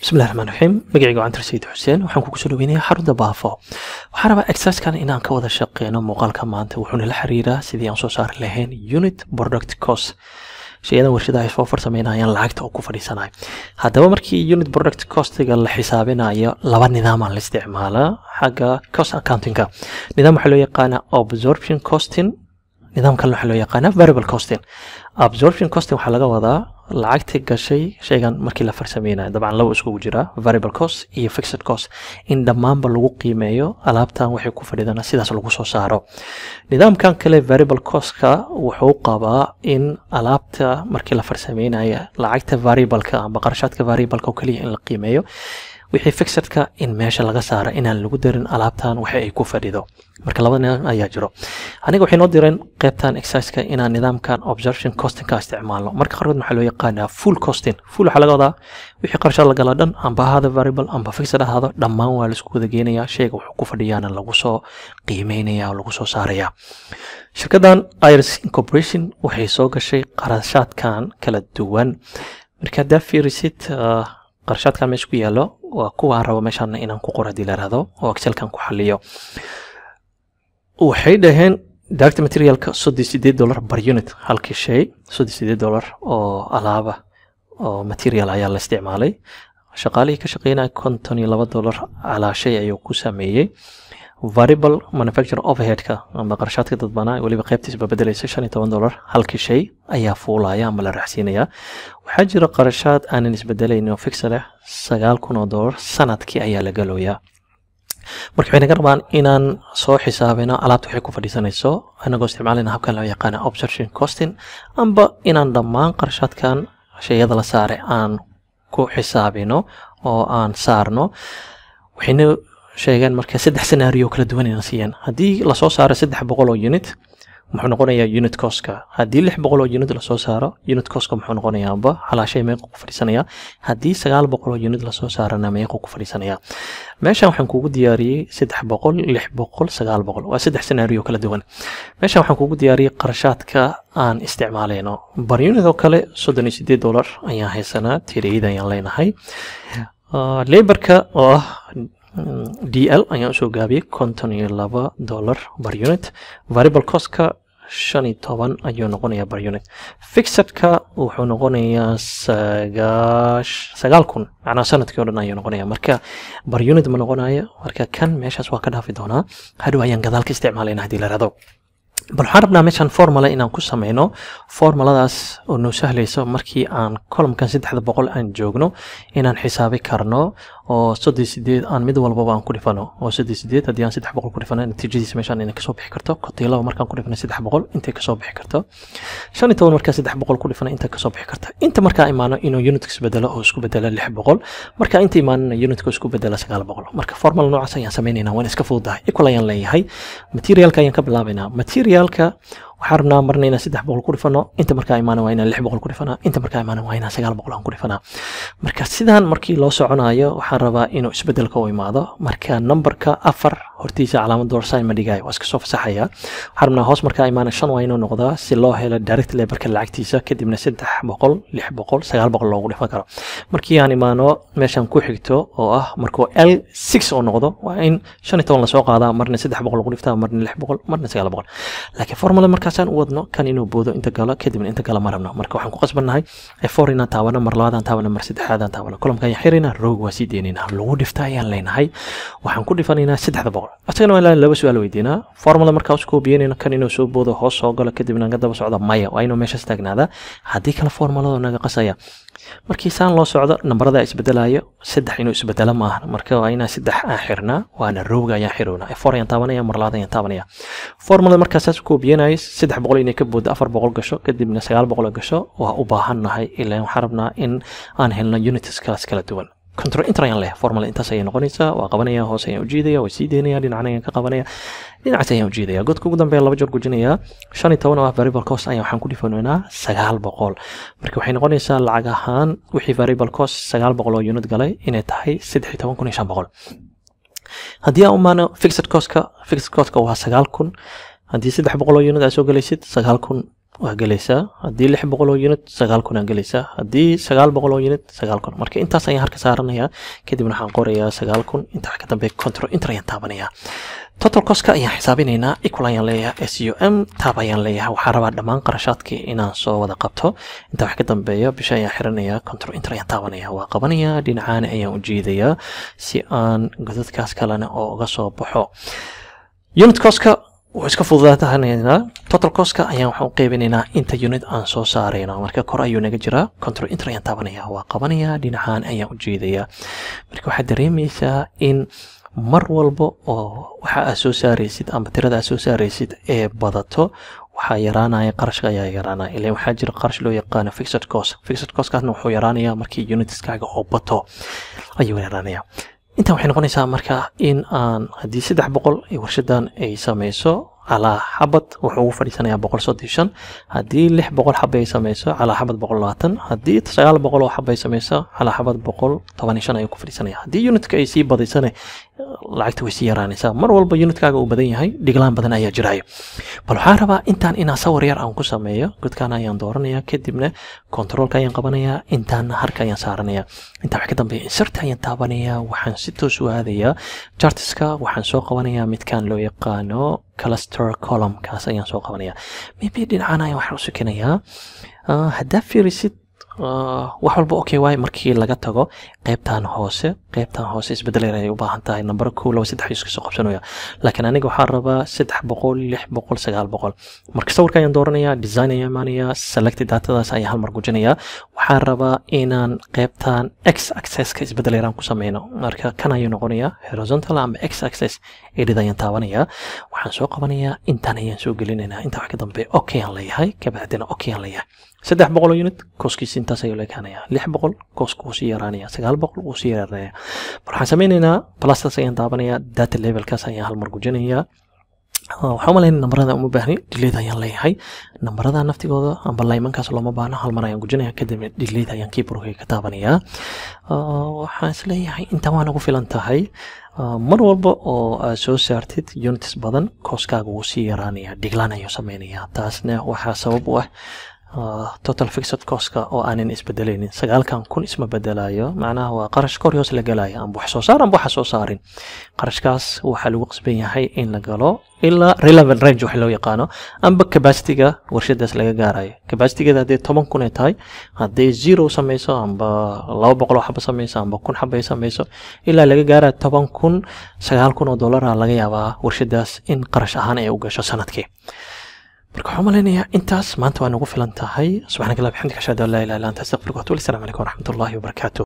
bismillahi raxmaan raxiim magacayga waa cantar sayid xuseen waxaan kugu soo dhaweynayaa xarunta baafo waxaan rabaa exerciskan inaan ka wada shaqeyno muuqaalka maanta wuxuuna la xiriiraa sidii aan soo saari lahayn unit product cost shayadan warshadaha ay soo farsameynayaan lacagta oo ku fadhiisanayo haddaba markii unit product costiga la xisaabinayo laba nidaamaa la isticmaalaa xagga cost accountingka nidaam waxaa loo yaqaanaa absorption costing nidaam kalena waxaa loo yaqaanaa variable costing absorption costing waxaa laga wadaa lacagta gashay shaygan markii la farsameynayo dabcan laba iskugu jira variable cost iyo fixed cost in dhammaanba lagu qiimeeyo alaabtan waxay ku fadhidana sidaas lagu soo saaro nidaamkan kale variable costka wuxuu qabaa in alaabta markii la farsameynayo lacagta variableka amba qarashaadka variableka oo keliya in la qiimeeyo wixii fixedka in meesha laga saaro inaan lagu darin alaabtan waxa ay ku fadhido marka laba nidaam ayaa jiro aniga waxay noo direen qaybtan exerciseka inaan nidaamkan observation costingka isticmaalno marka qaarkood waxaa loo yaqaanaa full costing full waxaa laga wadaa wixii qarshaad la gala dhan amba ahaada variable amba fixed ahaado dhammaan waa laisku wada geenayaa shayga wuxuu ku fadhiyaana lagu soo qiimeynaya oo lagu soo saaraya shirkaddan iris incorporation waxay soo gashay qarashaadkan kala duwan marka haddaa fiirisid qarashaadkan meesha ku yaallo waa kuwaan rabo meeshaan inaan ku qoro haddii la ihahdo oo excelkan ku xaliyo waxay dhaheen direct materialka soddon sideed dollar bar unit halkii shay soddon sideed dollar oo alaaba oo material ayaa la isticmaalay shaqaalihii ka shaqeynaya konton iyo laba dollar calaa shay ayuu ku sameeyey variable manufacture overheadka ama qarashaadka dadbanaa weliba qaybtiisba bedelaysa shan iyo toban dollar halkii shay ayaa fuulaya ama la raacsiinaya waxaa jira qarashaad aanan isbedelaynin oo fixa leh sagaal kun oo dollar sanadkii ayaa la galooyaa marka waxay naga rabaan inaan soo xisaabino alaabta waxay ku fadhiisanayso anagoo isticmaalayna habkan loo yaqaana observation costing amba inaan dhammaan qarashaadkan shayada la saaray aan ku xisaabino oo aan saarno waxayna sheegeen marka saddex scenario kala duwan ina siiyeen haddii lasoo saaro saddex boqol oo unit muxuu noqonayaa unit costka haddii lix boqol oo unit lasoo saaro unit costka muxuu noqonayaa amba halaashay meeqa ku fadhiisanaya haddii sagaal boqol oo unit lasoo saarana meeqa ku fadhiisanaya meeshan waxaan kugu diyaariyey saddex boqol lix boqol sagaal boqol waa saddex scenario kala duwan meeshan waxaan kugu diyaariyey qarashaadka aan isticmaalayno bar unit oo kale soddon iyo sideed dollar ayaan haysanaa tiriyada ayaan leenahay laborka oo ah d l ayaan usoo gaabiyey konton iyo laba dollar bar unit variable costka shan iyo toban ayuu noqonayaa bar unit fixedka wuxuu noqonayaa sagaash sagaal kun macnaa sanadkii o dhan ayuu noqonaya marka bar unit ma noqonayo marka kan meeshaas waa ka dhaafi doonaa hadhow ayaan gadaal ka isticmaalayna haddii la rado bal waxaan rabnaa meeshan formula inaan ku sameyno formuladaas oo noo sahlayso markii aan columkan saddexda boqol aan joogno inaan xisaabi karno oo soddon sideed aan mid walbaba aan ku dhifano oo soddon sideed haddii aan saddex boqol ku dhifano natiijadiisa meeshaan inay kasoo bixi karto kotiilaba markaan ku dhifano saddex boqol intay kasoo bixi karto shan iyo toban markaa saddex boqol ku dhifano intay kasoo bixi karta inta markaa imaano inuu unitka isbedelo oo isku bedelo lix boqol marka inta imaanana unitka isku bedelo sagaal boqol marka formula noocaas ayaan sameynaynaa waan iska fududahay equal ayaan leeyahay materialka ayaan ka bilaabaynaa materialka waxaan rabnaa marna inaan saddex boqol ku dhifano inta markaa imaana waa inaan lix boqol ku dhifanaa inta markaa imaana waa inaan sagaal boqol aan ku dhifanaa marka sidaan markii loo soconayo waxaan rabaa inuu isbedelka u imaado marka numberka afar hortiisa calaamad doorsign ma dhigayo waa iska soo fasaxaya waxaan rabnaa hoos markaa imaana shan waa inuu noqdaa si loo helo direct laborka lacagtiisa kadibna saddex boqol lix boqol sagaal boqol loogu dhifan karo markii aan imaano meeshan ku xigto oo ah markuu l six oo noqdo waa in shan iyo toban lasoo qaadaa marna saddex boqol lagu dhiftaa marna lix boqol marna sagaal boqol laakiin formula markaasaan u wadno kan inuu boodo inta galo kadibna inta galo ma rabno marka waxaan ku qasbannahay for inaan taabano mar labaadaan taabano mar saddexaadaan taabano kolomka ayaan xiraynaa roog waa sii deynaynaa lagu dhifta ayaan leenahay waxaan ku dhifanaynaa saddexda boqol asagana waa laba su-aal weydiinaa formula markaa usku biyanayno kan inuu soo boodo hoos soo galo kadibna naga daba socdo maya waa inuu meeshaas taagnaadaa haddii kale formulada naga qasaya markii saan loo socdo nambarada isbedelayo saddex inuu isbedelo maaha marka waa inaan saddex aan xirnaa waana rowga ayaan xirownaa for ayaan taabanaya mar labaad ayaan taabanaya formulada markaa saas ku biyanayo saddex boqol inay ka booddo afar boqol gasho kadibna sagaal boqol gasho waa u baahannahay ilaa waxaan rabnaa in aan helno unities kalaas kala duwan control inter ayaan leeyahay formula intaas ayay noqonaysaa waa qabanaya hoos ayaan ujiidaya waa sii deynaya dhinacna ayaan ka qabanaya dhinacaas ayaan ujiidaya godka ugu dambeeya laba jeer gujinaya shan iyo toban oo ah variable cost ayaan waxaan ku dhifanaynaa sagaal boqol marka waxay noqonaysaa lacag ahaan wixii variable cost sagaal boqol oo unit galay inay tahay saddex iyo toban kun iyo shan boqol haddii aan umaano fixed costka fixed costka waa sagaal kun haddii saddex boqol oo unit aad soo galaysid sagaal kun waa gelaysaa haddii lix boqol oo unit sagaal kun aa gelaysaa haddii sagaal boqol oo unit sagaal kun marka intaas ayaan harka saaranayaa kadibna waxaan qorayaa sagaal kun inta wax ka dambe control inter ayaan taabanayaa total costka ayaan xisaabinaynaa equal ayaan leeyahay s u m taab ayaan leeyahay waxaan rabaa dhammaan qarashaadkii inaan soo wada qabto inta wax ka dambeeya bisha ayaan xiranayaa control inter ayaan taabanaya waa qabanayaa dhinacaana ayaan u jiidayaa si aan godadkaas kalena oo uga soo baxo unit costka wuu iska fududaatanaynaa total costka ayaan waxaan u qeybinaynaa inta unit aan soo saarayno marka kor ayuu naga jiraa control inter ayaan taabanaya waa qabanayaa dhinacaan ayaan u jiidayaa marka waxaad dareemaysaa in mar walba oo waxa aad soo saaraysid ama tirada aad soo saaraysid ee badato waxaa yaraanaya qarashka ayaa yaraanaya ilan waxaa jira qarash loo yaqaano fixed cost fixed costkaasna wuxuu yaraanayaa markii unitskaaga oo bato ayuu yaraanaya intan waxay noqonaysaa marka in aan haddii saddex boqol warshadan ay samayso calaa xabad wuxuu ugu fadhiisanayaa boqol soddon shan haddii lix boqol xaba ay samayso calaa xabad boqol labaatan haddii sagaal boqol oo xaba ay samayso calaa xabad boqol toban iyo shan ayuu ku fadhiisanaya haddii unitka ay sii badaysane lacagta way sii yaraanaysaa mar walba unitkaaga uu badan yahay dhiglaan badan ayaa jiraayo bal waxaan rabaa intaan inaan sawir yar aan ku sameeyo godkaan ayaan dooranaya kadibna controolka ayaan qabanaya intaana harka ayaan saaranaya intaa wax ka dambeeya insert ayaan taabanaya waxaan si toos u aadayaa chartiska waxaan soo qabanaya midkaan loo yaqaano cluster column kaas ayaan soo qabanaya maybe dhinacaan ayaan waxaan u sukinayaa haddaa fiirisid wax walba okay waay markii laga tago qaybtan hoose qaybtan hoose isbedel yar ayay u baahan tahay number kow laba saddex iska soo qabsanaya laakiin aniga waxaan rabaa saddex boqol lix boqol sagaal boqol marka sawirka ayaan dooranaya design ayaan imaanaya select datadaas ayaan hal mar gujinaya waxaan rabaa inaan qaybtan x accesska isbedel yaraan ku sameyno marka kan ayuu noqonaya horizontal ama x access edit ayaan taabanaya waxaan soo qabanayaa intaan ayaan soo gelinaynaa intaa wax ka dambe okay aan leeyahay kabacdina okay aan leeyahay saddex boqol oo unit kooskiisa intaas ayuu leekaanaya lix boqol kooska wuu sii yaraanaya sagaal boqol wuu sii yaraanaya waxaan sameynaynaa plastas ayaan daabanaya data levelkaas ayaan hal mar gujinayaa waxaan umalaynaa nambarada uma baahni dhileed ayaan leeyahay nambarada naftigooda amba laymankaas looma baahno hal mar ayaan gujinaya kadibna dhileed ayaan keyboardka ka taabanayaa waxaan isleeyahay intaan waa nagu filan tahay mar walba oo aad soo saartid units badan kooskaaga wuu sii yaraanaya dhiglaan ayuu sameynaya taasna waxaa sabab u ah total fixed costka oo aanan isbedelaynin sagaalkan kun isma bedelayo macnaha waa qarash kor hoos la galaya amba wax soo saar amba waxa soo saarin qarashkaas waxaa lagu qasban yahay in la galo ilaa relevant range wax loo yaqaano amba capacityga warshadaas laga gaarayo capacitygeeda haddii toban kun ay tahay haddii zero samayso amba laba boqol oo xaba samayso amba kun xaba ay samayso ilaa laga gaarayo toban kun sagaal kun oo dollara laga yaabaa warshadaas in qarash ahaan ay u gasho sanadkii marka waxaan malaynayaa intaas maanta waa nagu filan tahay subxaanaka allah bixamdika ashhadu an laa ilaha illa anta astaqfiruka wa atubu ilayk assalamu calaykum waraxmatullahi wabarakaatu